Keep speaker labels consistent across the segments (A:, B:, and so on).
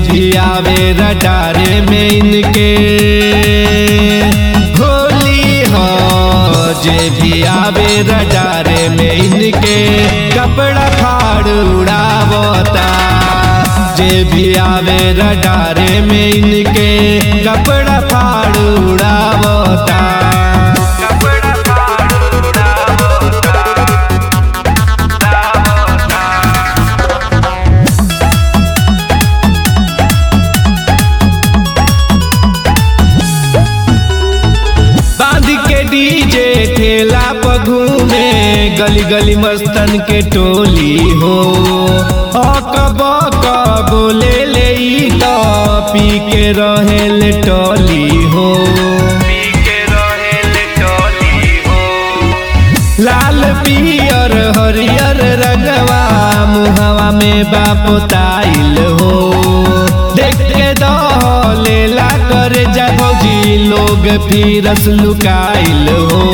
A: भी आवे रडारे में इनके होली हो जे भी आवे रडारे में इनके कपड़ा फाड़ उड़ावता जे भी आवे रडारे में इनके कपड़ा फाड़ उड़ावता कपड़ा फाड़ उड़ावता बांध के डीजे ठेला पर घूमे गली गली मस्तन के टोली हो अकब बोले ले ई तो पी के रहे ले टोली हो पी के रहे ले टोली हो लाल पियर हरियर रंगवा मुहवा में बापोताइल हो देख के दलेला कर जा भौजी लोग फिरस लुकाइल हो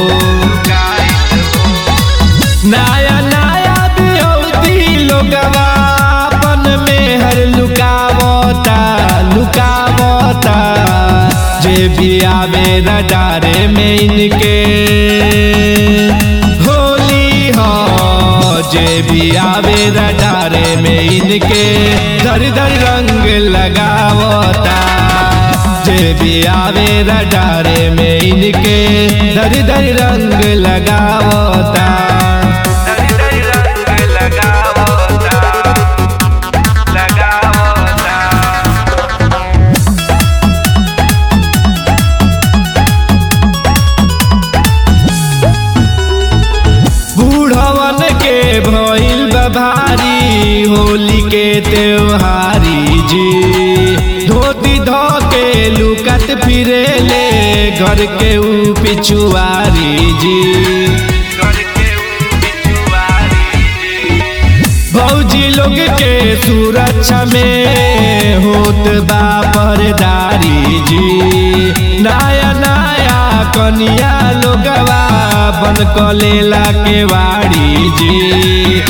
A: नया नया बिहौती लोगवा अपन में हर लुकावता लुकावता जे भी आवे रडारे में इनके होली हो जे भी आवे रडारे में इनके धर धर रंग लगावता जे भी आवे रडारे में इनके धर धर रंग लगावता धर धर रंग लगावता लगावता बूढ़वन के भइल बा भारी होली के त्योहारी जी धोती धो के लुकत फिरे ले घर के ऊ पिछुआरी जी भौजी लोग के सुरक्षा में होत बा परदारी जी नया नया कनिया लोगवा बन कलेला के वाड़ी जी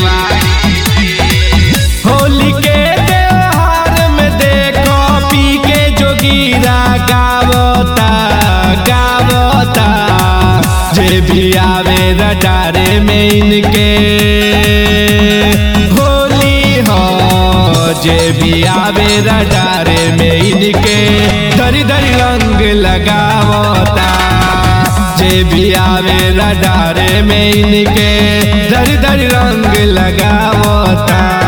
A: होली के त्योहार में देखो पी के जोगीरा गावता गावता जे भी आवे रडारे में इनके होली हो जे भी आवे रडारे में इनके धरी धरी रंग लगावता जे भी आवे रडारे में इनके धरी धरी रंग लगावता